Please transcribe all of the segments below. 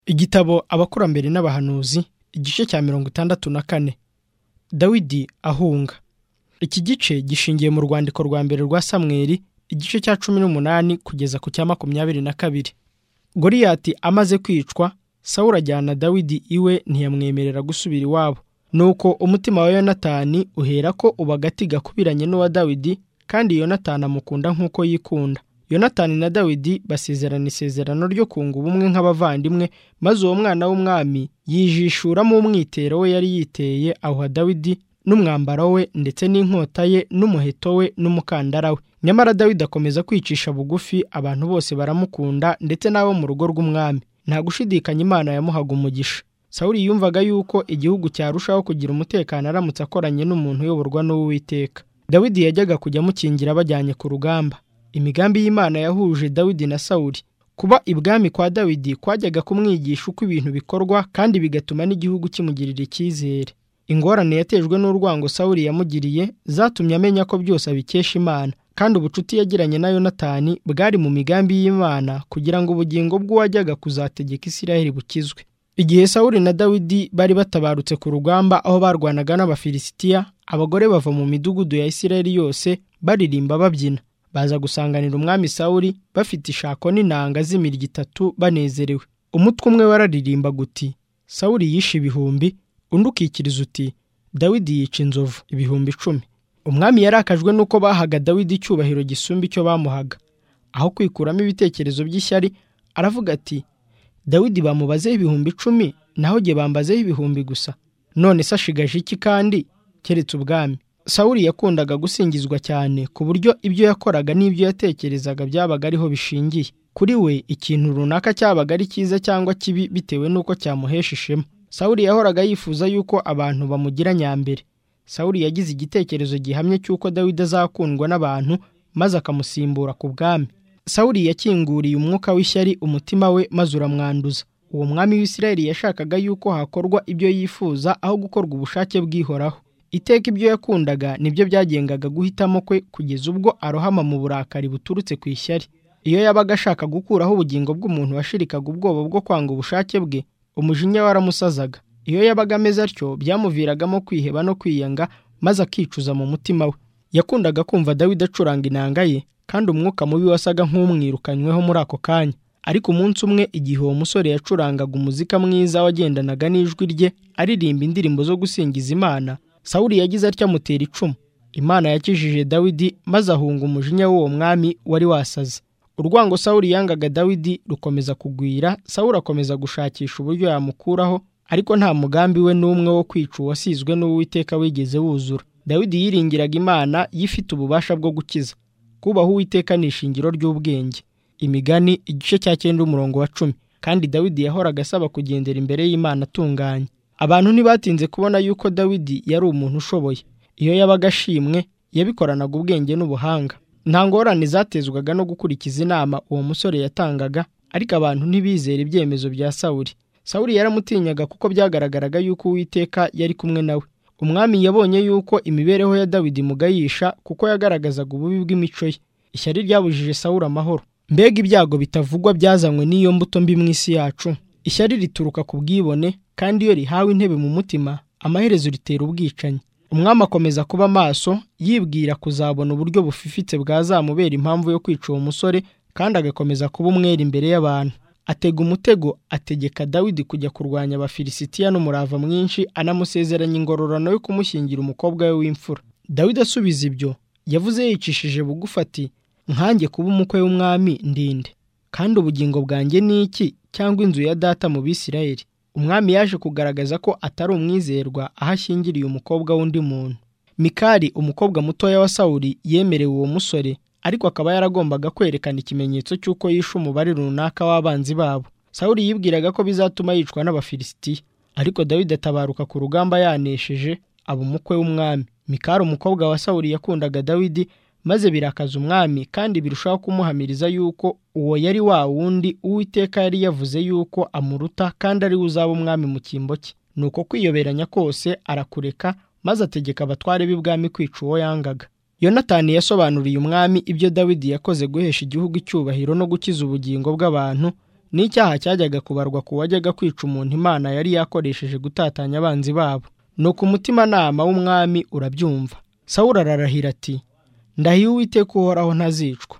igitabo abakurambere n'abahanuzi igice cya mirongo itandatu na kane dawidi ahunga iki gice gishingiye mu rwandiko rwa mbere rwa samweri igice cya cumi n'umunani kugeza ku cya makumyabiri na kabiri goriyati amaze kwicwa sawura ajyana dawidi iwe ntiyamwemerera gusubira iwabo nuko umutima wa yonatani uhera ko ubagati gakubiranye n'uwa dawidi kandi yonatani amukunda nk'uko yikunda yonatani na dawidi basezerana isezerano ryo kunga ubumwe nk'abavandimwe maze uwo mwana w'umwami yijishuramo umwitero we yari yiteye awuha dawidi n'umwambaro we ndetse n'inkota ye n'umuheto we n'umukandara we nyamara dawidi akomeza kwicisha bugufi abantu bose baramukunda ndetse n'abo mu rugo rw'umwami nta gushidikanya imana yamuhaga umugisha sawuri yumvaga yuko igihugu cyarushaho kugira umutekano aramutse akoranye n'umuntu uyoborwa n'uwiteka dawidi yajyaga kujya amukingira abajyanye ku rugamba imigambi y'imana yahuje dawidi na sawuri kuba ibwami kwa dawidi kwajyaga kumwigisha uko ibintu bikorwa kandi bigatuma n'igihugu kimugirira icyizere ingorane yatejwe n'urwango sawuri yamugiriye zatumye amenya ko byose abikesha imana kandi ubucuti yagiranye na yonatani bwari mu migambi y'imana kugira ngo ubugingo bw'uwajyaga kuzategeka isiraheli bukizwe igihe sawuri na dawidi bari batabarutse ku rugamba aho barwanaga n'abafilisitiya abagore bava mu midugudu ya isiraheli yose baririmba babyina baza gusanganira umwami sawuri bafite ishako n'inanga z'imirya itatu banezerewe umutwe umwe wararirimba guti sawuri yishe ibihumbi undi ukikiriza uti dawidi yica inzovu ibihumbi icumi umwami yarakajwe n'uko bahaga dawidi icyubahiro gisumba icyo bamuhaga aho kwikuramo ibitekerezo by'ishyari aravuga ati dawidi bamubazeho ibihumbi icumi naho jye bambazeho ibihumbi gusa none se ashigaje iki kandi keretse ubwami sawuri yakundaga gusingizwa cyane ku buryo ibyo yakoraga n'ibyo yatekerezaga byabaga ariho bishingiye kuri we ikintu runaka cyabaga ari cyiza cyangwa kibi bitewe n'uko cyamuhesha ishema sawuri yahoraga yifuza yuko abantu bamugira nyambere sawuri yagize igitekerezo gihamye cy'uko dawidi azakundwa n'abantu maze akamusimbura ku bwami sawuri yakinguriye umwuka w'ishyari umutima we maze uramwanduza uwo mwami w'isirayeli yashakaga yuko hakorwa ibyo yifuza aho gukorwa ubushake bw'ihoraho iteka ibyo yakundaga nibyo byagengaga guhitamo kwe kugeza ubwo arohama mu burakari buturutse ku ishyari iyo yabaga ashaka gukuraho ubugingo bw'umuntu washirikaga ubwoba bwo kwanga ubushake bwe umujinya waramusazaga iyo yabaga ameze atyo byamuviragamo kwiheba no kwiyanga maze akicuza mu mutima we yakundaga kumva dawidi acuranga inanga ye kandi umwuka mubi wasaga nk'umwirukanyweho muri ako kanya ariko umunsi umwe igihe uwo musore yacurangaga umuzika mwiza wagendanaga n'ijwi rye aririmba indirimbo zo gusingiza imana sawuri yagize atya amutera icumu imana yakijije dawidi maze ahunga umujinya w'uwo mwami wari wasaze urwango sawuri yangaga dawidi rukomeza kugwira sawuri akomeza gushakisha uburyo yamukuraho ariko nta mugambi we n'umwe wo kwica uwasizwe n'uwiteka wigeze wuzura dawidi yiringiraga imana yifite ububasha bwo gukiza kubaha uwiteka ni ishingiro ry'ubwenge imigani igice cya cyenda umurongo wa cumi kandi dawidi yahoraga asaba kugendera imbere y'imana atunganye abantu ntibatinze kubona yuko dawidi yari umuntu ushoboye iyo yabaga ashimwe yabikoranaga ubwenge n'ubuhanga nta ngorane zatezwaga no gukurikiza inama uwo musore yatangaga ariko abantu ntibizere ibyemezo bya sawuri sawuri yaramutinyaga kuko byagaragaraga yuko uwiteka yari kumwe nawe umwami yabonye yuko imibereho ya dawidi mugayisha kuko yagaragazaga ububi bw'imico ye ishyari ryabujije sawuri amahoro mbega ibyago bitavugwa byazanywe n'iyo mbuto mbi mu isi yacu ishyari rituruka ku bwibone kandi iyo rihawe intebe mu mutima amaherezo ritera ubwicanyi umwami akomeza kuba maso yibwira kuzabona uburyo bufifitse bwazamubera impamvu yo kwica uwo musore kandi agakomeza kuba umwere imbere y'abantu atega umutego ategeka dawidi kujya kurwanya abafilisitiya n'umurava mwinshi anamusezeranya ingororano yo kumushyingira umukobwa we w'imfura dawidi asubiza ibyo yavuze yicishije bugufi ati nkange kuba umukwe w'umwami ndinde kandi ubugingo bwanjye ni iki cyangwa inzu ya data mu bisirayeli umwami yaje kugaragaza ko atari umwizerwa aho ashyingiriye umukobwa w'undi muntu mikari umukobwa mutoya wa sawuri yemerewe uwo musore ariko akaba yaragombaga kwerekana ikimenyetso cy'uko yishe umubare runaka w'abanzi babo sawuri yibwiraga ko bizatuma yicwa n'abafilisitiya ariko dawidi atabaruka ku rugamba yanesheje aba umukwe w'umwami mikari umukobwa wa sawuri yakundaga dawidi maze birakaza umwami kandi birushaho kumuhamiriza yuko uwo yari wa wundi uwiteka yari yavuze yuko amuruta kandi ari we uzaba umwami mu cyimbo cye ni uko kwiyoberanya kose arakureka maze ategeka abatware b'ibwami kwica uwo yangaga yonatani yasobanuriye umwami ibyo dawidi yakoze guhesha igihugu icyubahiro no gukiza ubugingo bw'abantu n'icyaha cyajyaga kubarwa ku wajyaga kwica umuntu imana yari yakoresheje gutatanya abanzi babo ni umutimanama w'umwami urabyumva sawura ararahira ati ndahiye uwiteka uhoraho ntazicwa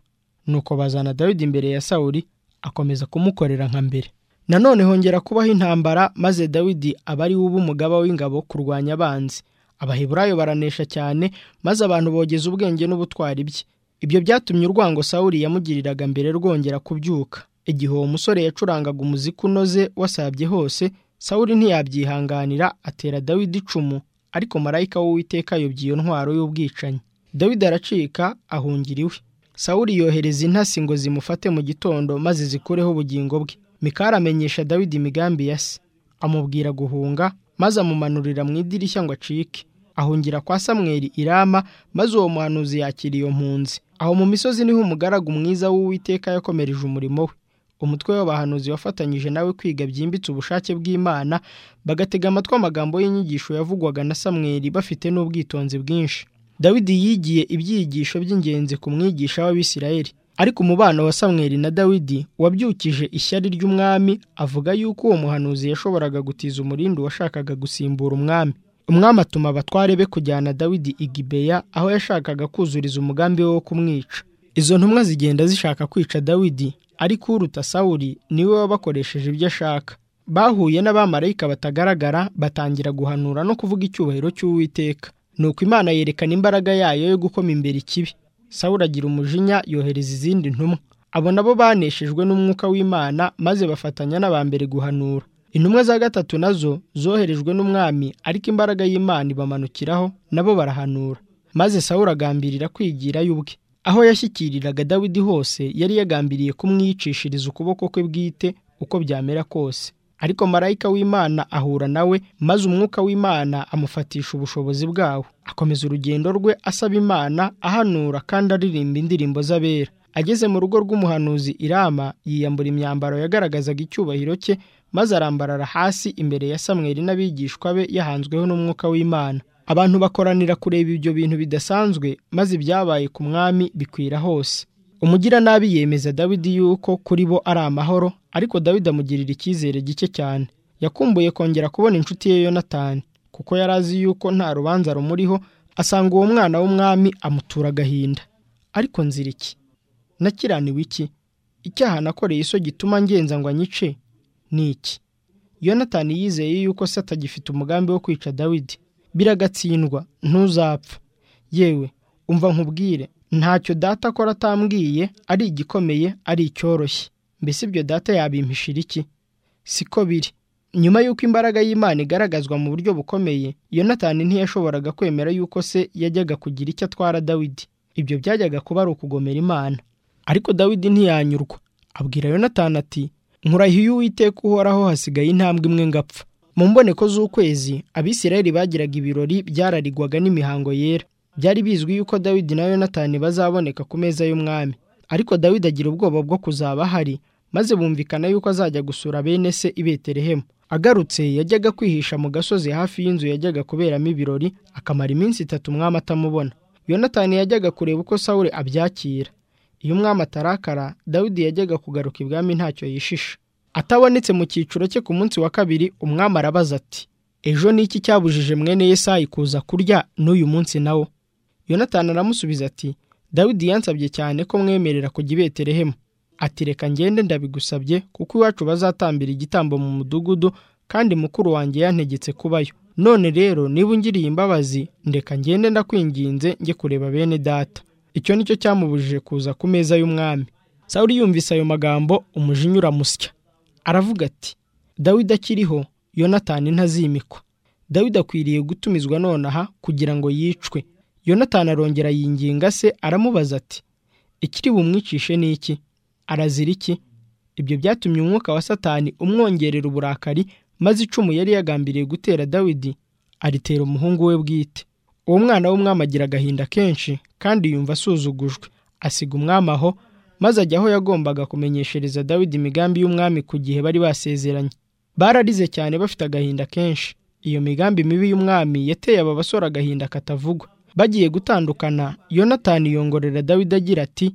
nuko bazana dawidi imbere ya sawuri akomeza kumukorera nka mbere nanone hongera kubaho intambara maze dawidi aba ari we uba umugaba w'ingabo kurwanya abanzi abaheburayo baranesha cyane maze abantu bogeza ubwenge n'ubutwari bye ibyo byatumye urwango sawuri yamugiriraga mbere rwongera kubyuka igihe uwo musore yacurangaga umuziki unoze wasabye hose sawuri ntiyabyihanganira atera dawidi icumu ariko marayika w'uwiteka yobya iyo ntwaro y'ubwicanyi dawidi aracika ahungira iwe sawuri yohereza intasi ngo zimufate mu gitondo maze zikureho ubugingo bwe mikari amenyesha dawidi imigambi ya se amubwira guhunga maze amumanurira mu idirishya ngo acike ahungira kwa samweri irama maze uwo muhanuzi yakira iyo mpunzi aho mu misozi niho umugaragu mwiza w'uwiteka yakomereje umurimo we umutwe w'abahanuzi wafatanyije nawe kwiga byimbitse ubushake bw'imana bagatega amatwi amagambo y'inyigisho yavugwaga na samweri bafite n'ubwitonzi bwinshi dawidi yigiye ibyigisho by'ingenzi ku mwigisha w'abisirayeli ariko umubano wa samweri na dawidi wabyukije ishyari ry'umwami avuga yuko uwo muhanuzi yashoboraga gutiza umurindi washakaga gusimbura umwami umwami atuma abatware be kujyana dawidi i gibeya aho yashakaga kuzuriza umugambi we wo kumwica izo ntumwa zigenda zishaka kwica dawidi ariko uruta sawuri niwe wabakoresheje ibyo ashaka bahuye n'abamarayika batagaragara batangira guhanura no kuvuga icyubahiro cy'uwiteka nuko imana yerekana imbaraga yayo yo gukoma imbere ikibi sawuri agira umujinya yohereza izindi ntumwa abo nabo baneshejwe n'umwuka w'imana maze bafatanya n'aba mbere guhanura intumwa za gatatu nazo zoherejwe n'umwami ariko imbaraga y'imana ibamanukiraho nabo barahanura maze sawuri agambirira kwigira y'ubwe aho yashyikiriraga dawidi hose yari yagambiriye kumwicishiriza ukuboko kwe bwite uko byamera kose ariko marayika w'imana ahura nawe maze umwuka w'imana amufatisha ubushobozi bwawo akomeza urugendo rwe asaba imana ahanura kandi aririmba indirimbo z'abera ageze mu rugo rw'umuhanuzi irama yiyambura imyambaro yagaragazaga icyubahiro cye maze arambarara hasi imbere ya samweri n'abigishwa be yahanzweho n'umwuka w'imana abantu bakoranira kureba ibyo bintu bidasanzwe maze ibyabaye ku mwami bikwira hose umugiranabi yemeza dawidi yuko kuri bo ari amahoro ariko dawidi amugirira icyizere gike cyane yakumbuye kongera kubona inshuti ye yonatani kuko yari azi yuko nta rubanza rumuriho asanga uwo mwana w'umwami amutura agahinda ariko nzira iki nakiraniwe iki icyaha nakoreye iso gituma ngenza ngo anyice ni iki yonatani yizeye yuko se atagifite umugambi wo kwica dawidi biragatsindwa ntuzapfa yewe umva nkubwire ntacyo data akora atambwiye ari igikomeye ari icyoroshye mbese ibyo data yabimpishira iki siko biri nyuma y'uko imbaraga y'imana igaragazwa mu buryo bukomeye yonatani ntiyashoboraga kwemera yuko se yajyaga kugira icyo atwara dawidi ibyo byajyaga kuba ari ukugomera imana ariko dawidi ntiyanyurwa abwira yonatani ati nkurahiye uwiteka uhoraho hasigaye intambwe imwe ngapfa mu mboneko z'ukwezi abisirayeli bagiraga ibirori byararigwaga n'imihango yera byari bizwi yuko dawidi na yonatani bazaboneka ku meza y'umwami ariko dawidi agira ubwoba bwo kuzaba ahari maze bumvikana yuko azajya gusura bene se i betelehemu agarutse yajyaga kwihisha mu gasozi hafi y'inzu yajyaga kuberamo ibirori akamara iminsi itatu umwami atamubona yonatani yajyaga kureba uko sawure abyakira iyo umwami atarakara dawidi yajyaga kugaruka ibwami ntacyo yishisha atabonetse mu cyiciro cye ku munsi wa kabiri umwami arabaza ati ejo ni iki cyabujije mwene yesayi kuza kurya n'uyu munsi nawo yonatani aramusubiza ati dawidi yansabye cyane ko mwemerera kujya i betelehemu ati reka ngende ndabigusabye kuko iwacu bazatambira igitambo mu mudugudu kandi mukuru wanjye yantegetse kubayo none rero niba ungiriye imbabazi ndeka ngende ndakwinginze njye kureba bene data icyo nicyo cyamubujije kuza ku meza y'umwami sawuri yumvise ayo magambo umujinya uramusya aravuga ati dawidi akiriho yonatani ntazimikwa dawidi akwiriye gutumizwa nonaha kugira ngo yicwe yonatani arongera yinginga se aramubaza ati ikiri bumwicishe ni iki arazira iki ibyo byatumye umwuka wa satani umwongerera uburakari maze icumu yari yagambiriye gutera dawidi aritera umuhungu we bwite uwo mwana w'umwami agira agahinda kenshi kandi yumva asuzugujwe asiga umwami aho maze ajya aho yagombaga kumenyeshereza dawidi imigambi y'umwami ku gihe bari basezeranye bararize cyane bafite agahinda kenshi iyo migambi mibi y'umwami yateye aba basore agahinda katavugwa bagiye gutandukana yonatani yongorera dawidi agira ati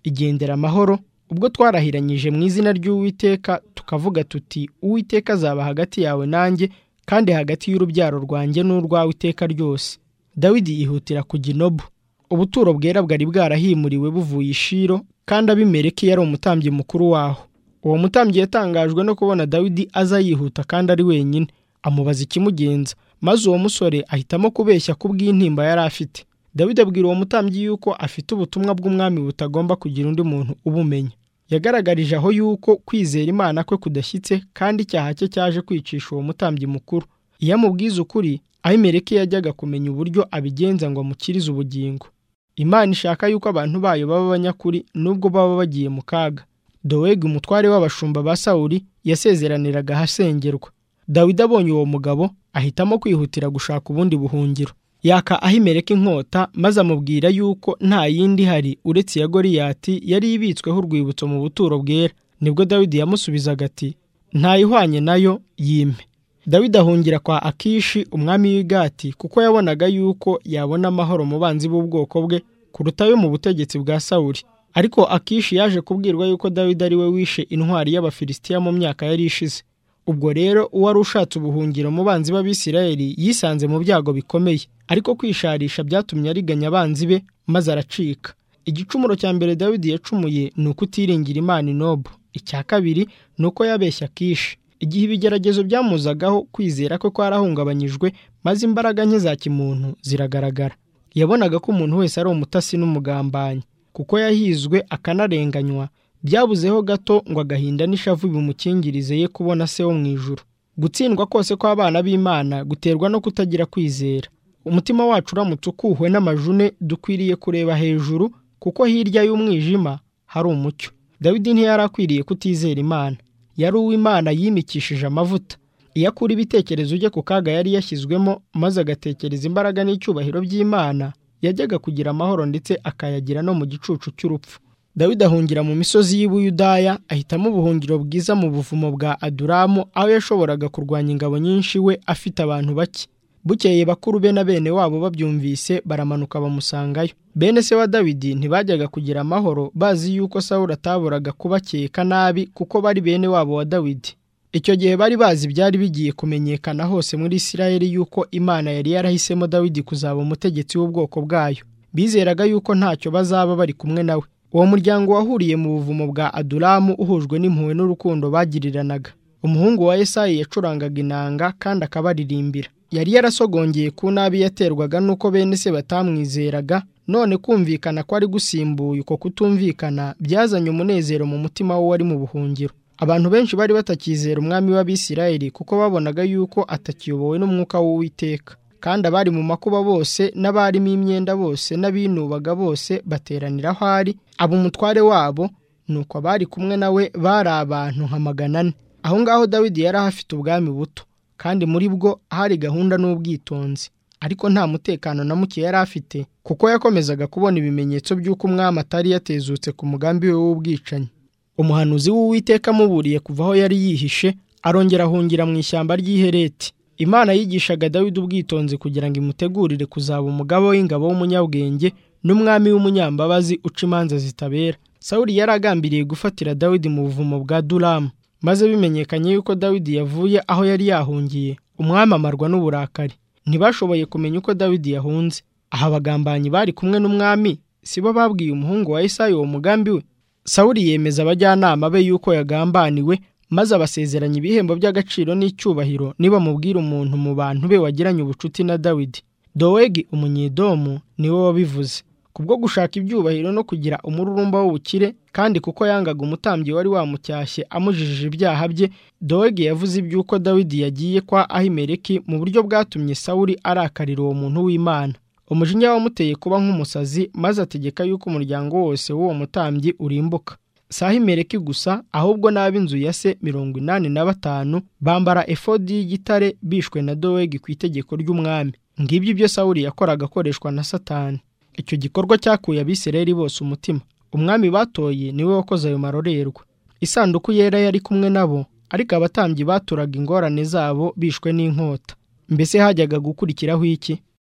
igendera amahoro ubwo twarahiranyije mu izina ry'uwiteka tukavuga tuti uwiteka azaba hagati yawe nanjye kandi hagati y'urubyaro rwanjye n'urwawe iteka ryose dawidi yihutira ku ginobu ubuturo bwera bwari bwarahimuriwe buvuye ishiro kandi abimereke yari umutambyi mukuru waho uwo mutambyi yatangajwe no kubona dawidi aza yihuta kandi ari wenyine amubaza ikimugenza maze uwo musore ahitamo kubeshya ku bw'intimba yari afite dawidi abwira uwo mutambyi yuko afite ubutumwa bw'umwami butagomba kugira undi muntu ubumenya yagaragarije aho yuko kwizera imana kwe kudashyitse kandi icyaha cye cyaje kwicisha uwo mutambyi mukuru iyo amubwiza ukuri ahimereke yajyaga kumenya uburyo abigenza ngo amukirize ubugingo imana ishaka yuko abantu bayo baba abanyakuri nubwo baba bagiye mu kaga dowegi umutware w'abashumba ba sawuri yasezeraniraga ahasengerwa dawidi abonye uwo mugabo ahitamo kwihutira gushaka ubundi buhungiro yaka ahimereka inkota maze amubwira yuko nta yindi hari uretse iya goriyati yari ibitsweho urwibutso mu buturo bwera nibwo dawidi yamusubizaga ati ntayihwanye nayo yime dawidi ahungira kwa akishi umwami w'igati kuko yabonaga yuko yabona amahoro mu banzi b'ubwoko bwe kuruta ayo mu butegetsi bwa sawuri ariko akishi yaje kubwirwa yuko dawidi ari we wishe intwari y'abafilisitiya mu myaka yari ishize ubwo rero uwari ushatse ubuhungiro mu banzi b'abisirayeli yisanze mu byago bikomeye ariko kwisharisha byatumye ariganya abanzi be maze aracika igicumuro cya mbere dawidi yacumuye ni ukutiringira imana inobu icya kabiri ni uko yabeshya akishi igihe ibigeragezo byamuzagaho kwizera kwe kwarahungabanyijwe maze imbaraga nke za kimuntu ziragaragara yabonaga ko umuntu wese ari umutasi n'umugambanyi kuko yahizwe akanarenganywa byabuzeho gato ngo agahinda n'ishavu bimukingirize ye kubona se wo mu ijuru gutsindwa kose kw'abana b'imana guterwa no kutagira kwizera umutima wacu uramutse ukuhwe n'amajune dukwiriye kureba hejuru kuko hirya y'umwijima hari umucyo dawidi ntiyari akwiriye kutizera imana yari uw'imana yimikishije amavuta iyo akura ibitekerezo ujye ku kaga yari yashyizwemo maze agatekereza imbaraga n'icyubahiro by'imana yajyaga kugira amahoro ndetse akayagira no mu gicucu cy'urupfu dawidi ahungira mu misozi y'ibuyudaya ahitamo ubuhungiro bwiza mu buvumo bwa aduramu aho yashoboraga kurwanya ingabo nyinshi we afite abantu bake bukeye bakuru be na bene wabo babyumvise baramanuka bamusangayo bene se wa dawidi ntibajyaga kugira amahoro bazi yuko sawura ataburaga kubakeka nabi kuko bari bene wabo wa dawidi icyo gihe bari bazi byari bigiye kumenyekana hose muri isirayeli yuko imana yari yarahisemo dawidi kuzaba umutegetsi w'ubwoko bwayo bizeraga yuko ntacyo bazaba bari kumwe nawe uwo muryango wahuriye mu buvumo bwa aduramu uhujwe n'impuhwe n'urukundo bagiriranaga umuhungu wa esayi yacurangaga inanga kandi akabaririmbira yari yarasogongeye ku nabi yaterwaga n'uko bene se batamwizeraga none kumvikana ko ari gusimbuye uko kutumvikana byazanye umunezero mu mutima we wari mu buhungiro abantu benshi bari batakizera umwami w'abisirayeli kuko babonaga yuko atakiyobowe n'umwuka w'uwiteka kandi abari mu makuba bose n'abarimo imyenda bose n'abinubaga bose bateranira aho ari aba umutware wabo nuko abari kumwe nawe bari abantu nka magana ane aho ngaho dawidi yari ahafite ubwami buto kandi muri bwo hari gahunda n'ubwitonzi ariko nta mutekano na muke yari afite kuko yakomezaga kubona ibimenyetso by'uko umwami atari yatezutse ku mugambi we w'ubwicanyi umuhanuzi w'uwiteka amuburiye kuva aho yari yihishe arongera ahungira mu ishyamba ry'ihereti imana yigishaga dawidi ubwitonzi kugira ngo imutegurire kuzaba umugabo w'ingabo w'umunyabwenge n'umwami w'umunyambabazi uca imanza zitabera sawuri yari agambiriye gufatira dawidi mu buvumo bwa duramu maze bimenyekanye yuko dawidi yavuye aho yari yahungiye umwami amarwa n'uburakari ntibashoboye kumenya uko dawidi yahunze aha abagambanyi bari kumwe n'umwami sibo babwiye umuhungu wa esayi uwo mugambi we sawuri yemeza abajyanama be yuko yagambaniwe maze abasezeranya ibihembo by'agaciro n'icyubahiro nibamubwira umuntu mu bantu be wagiranye ubucuti na dawidi dowegi umunyedomu niwe wabivuze kubwo gushaka ibyubahiro no kugira umururumba w'ubukire kandi kuko yangaga umutambyi wari wamucyashye amujijije ibyaha bye dowegi yavuze iby'uko dawidi yagiye kwa ahimereki mu buryo bwatumye sawuri arakarira uwo muntu w'imana umujinya wamuteye kuba nk'umusazi maze ategeka yuko umuryango wose w'uwo mutambyi urimbuka si ahimereki gusa ahubwo n'ab'inzu ya se mirongo inani na batanu bambara efodi y'igitare bishwe na dowegi ku itegeko ry'umwami ngibyo ibyo sawuri yakoraga akoreshwa na satani icyo gikorwa cyakuye abisirayeli bose umutima umwami batoye niwe wakoze ayo marorerwa isanduku yera yari kumwe nabo ariko abatambyi baturaga ingorane zabo bishwe n'inkota mbese hajyaga gukurikiraho iki